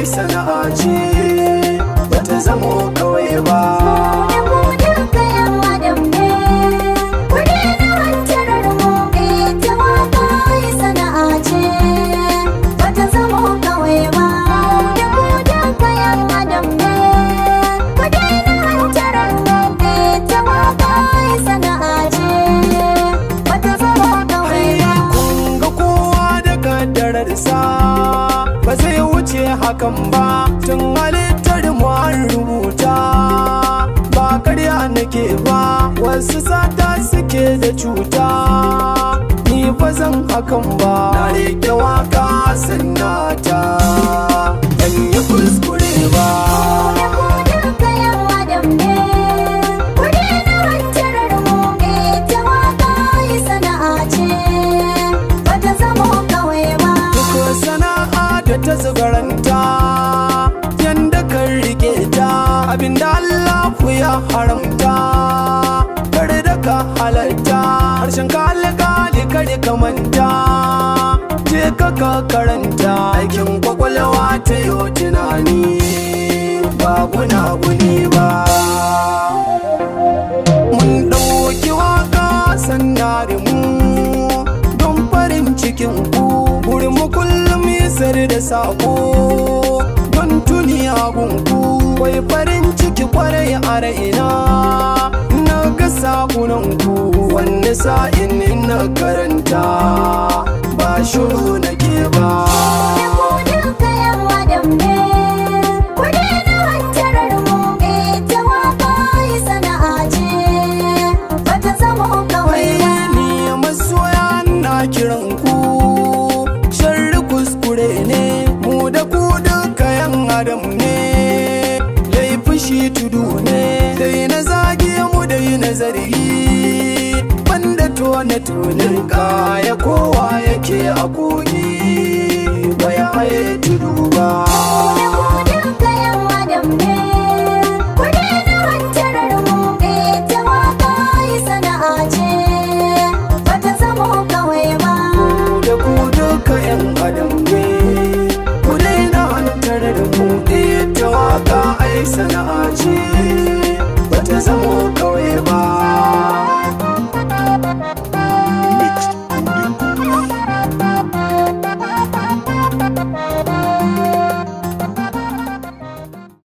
sana'a ce bata zamo kawai ba Kunga kowa da kaddararsa ba zai wuce hakan ba tun halittar mu an rubuta ba karya nake ba wasu sata suke da cuta ni ba zan hakan ba na rike waka sannata ban yi kuskure ba Duk sana'a da ta zubaranta yanda kan rike ta abinda Allah ku ya haramta kare da ka halarta harshen ka alƙali kare ka manta je ka ka karanta aikin kwakwalwa ta yi tunani ba guna guni ba mun ɗauki waka sannare mu don farin cikin ku wurin mu kullum isar da sako don tuni gunku wai farin ciki kwarai a raina na ga sakunan ku wanda sa'in in na karanta ba shuru nake ba ni masoya na kiran ku sharri kuskure ne mu da ku duka yan adam ne laifin shi tudu ne dai na zage mu dai na zargi banda tone tonin kaya kowa yake a kogi